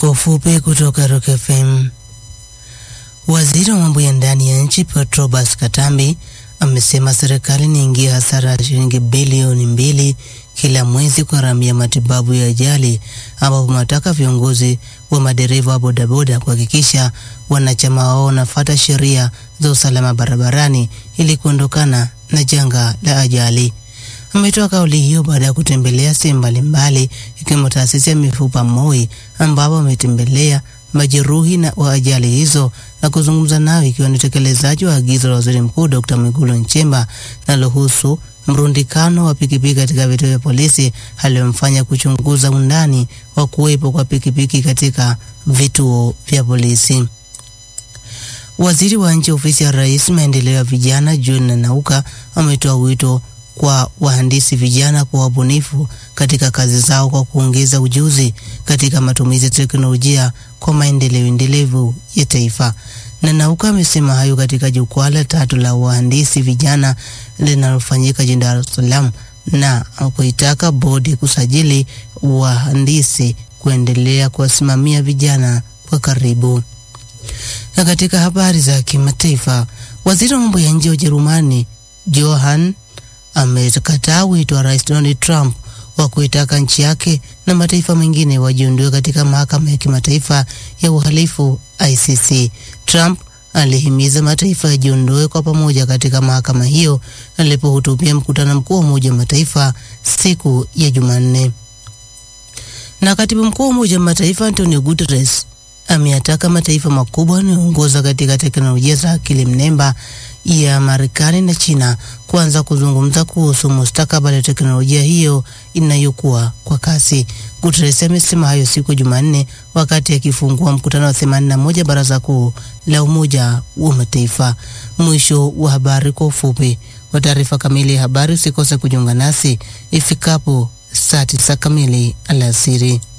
kwa ufupi kutoka Rock FM. Waziri wa mambo ya ndani ya nchi Petrobas Katambi amesema serikali inaingia hasara ya shilingi bilioni mbili kila mwezi kwa gharamia matibabu ya ajali, ambapo wanataka viongozi wa madereva wa bodaboda kuhakikisha wanachama wao wanafuata sheria za usalama barabarani ili kuondokana na janga la ajali. Ametoa kauli hiyo baada ya kutembelea sehemu mbalimbali ikiwemo taasisi ya mifupa MOI ambapo ametembelea majeruhi na wa ajali hizo na kuzungumza nao ikiwa ni utekelezaji wa agizo la Waziri Mkuu Dr. Mwigulu Nchemba linalohusu mrundikano wa pikipiki katika vituo vya polisi aliyomfanya kuchunguza undani wa kuwepo kwa pikipiki katika vituo vya polisi. Waziri wa Nchi Ofisi ya Rais Maendeleo ya Vijana John Nanauka ametoa wito kwa wahandisi vijana kwa wabunifu katika kazi zao kwa kuongeza ujuzi katika matumizi ya teknolojia kwa maendeleo endelevu ya taifa. Nanauka amesema hayo katika jukwaa la tatu la wahandisi vijana linalofanyika jijini Dar es Salaam na kuitaka bodi kusajili wahandisi kuendelea kuwasimamia vijana kwa karibu. Na katika habari za kimataifa, waziri wa mambo ya nje wa Ujerumani Johann amekataa wito wa Rais Donald Trump wa kuitaka nchi yake na mataifa mengine wajiondoe katika mahakama ya kimataifa ya uhalifu ICC. Trump alihimiza mataifa yajiondoe kwa pamoja katika mahakama hiyo alipohutubia mkutano mkuu wa Umoja wa Mataifa siku ya Jumanne. Na katibu mkuu wa Umoja wa Mataifa Antonio Guterres ameyataka mataifa makubwa yanayoongoza katika teknolojia za akili mnemba ya Marekani na China kuanza kuzungumza kuhusu mustakabali wa teknolojia hiyo inayokuwa kwa kasi. Guterres amesema hayo siku ya Jumanne wakati akifungua mkutano wa 81 Baraza Kuu la Umoja wa Mataifa. Mwisho wa habari kwa ufupi. Kwa taarifa kamili ya habari usikose kujiunga nasi ifikapo saa tisa kamili alasiri.